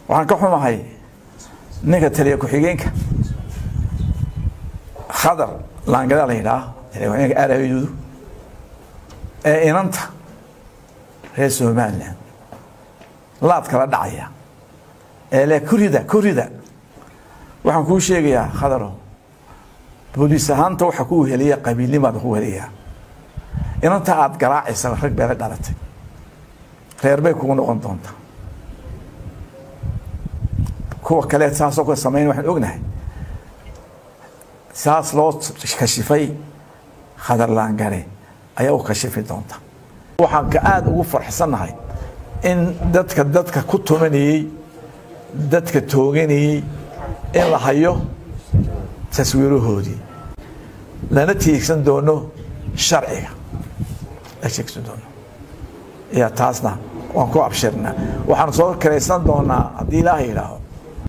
waxaan ka xumahay ninka taliya ku-xigeenka khadar laangadaa la yidhaah taliya ku-xigeenka aarahyudu ee inanta reer somalilan laad kala dhacaya ee le kurida kurida waxaan kuu sheegayaa khadaro booliis ahaanta waxa ku weheliya qabiilnimaada ku weheliyaa inanta aada garaacaysa rag beela dhalatay reer bay kugu noqon doontaa kuwa kale saasoo ka samayn waxaan ognahay saas loo kashifay khadar laangare ayaa u kashifi doonta waxaan ka aada ugu farxsannahay in dadka dadka ku tumanayey dadka tooganayey in la hayo taswiirahoodii lana tiigsan doono sharciga la tiigsan doono ya taasna waan ku abshirnaa waxaan soo karaysan doonaa haddii ilaaha yidhaaho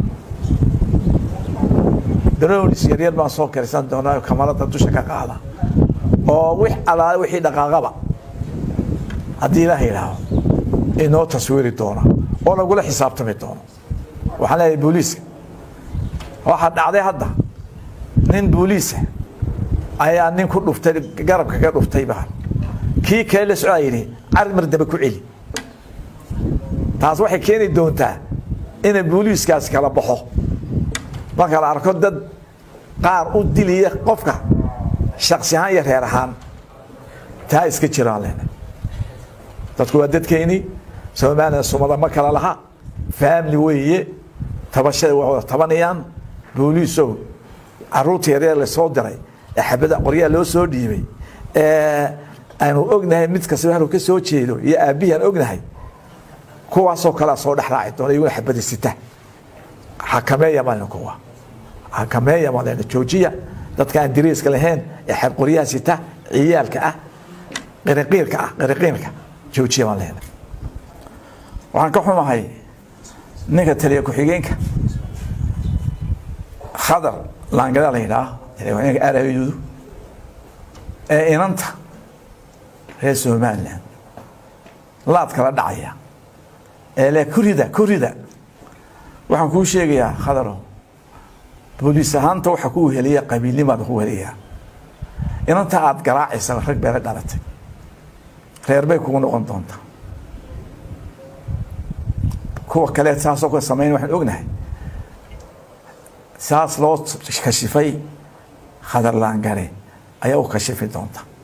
daroonis yaryar baan soo karaysan doonaa kamarada dusha ka qaada oo wix alaale wixii dhaqaaqaba haddii ilaaha yidhaaho inoo taswiiri doona oo lagula xisaabtami doono waxaan leeyahay booliiska waxaa dhacday hadda nin booliisa ayaa nin ku dhuftay garabka ka dhuftay baa kii kale la socdaa yidhi carid mar dambe ku celi taas waxay keeni doontaa ina booliiskaas kala baxo marka la arko dad qaar u diliya qofka shaksi ahaan iyo reer ahaan taa iska jiraan lena dadku waa dadkeeni somalilan sumada ma kala laha family weeye tabashada waa wada tabanayaan booliisow caruurta yaryar lasoo diray ee xabada qoryaa loo soo dhiibay aanu ognahay mid kasta haluu ka soo jeedo iyo aabbihii aan ognahay kuwaasoo kalea soo dhex raaci doona iyaguna xabada sita xakameeya malena kuwa xakameeya malena joojiya dadka aan diriiska lahayn ee xabqoryaha sita ciyaalka ah qiriqiirka ah qiriqiirka joojiya maan lehna waxaan ka xumahay ninka taliya ku-xigeenka khadar laangadaa la yidhaah taliya ku-xigeenka aarahyudu ee inanta reer somalilan laad kala dhacaya ee le kurida kurida waxaan kuu sheegayaa khadaro booliis ahaanta waxa ku weheliya qabiilnimaada ku weheliyaa inanta aada garaacaysa rag beela dhalatay reer bay kugu noqon doontaa kuwa kale saasoo ka samayn waxaan ognahay saas loo kashifay khadar laangare ayaa u kashifi doonta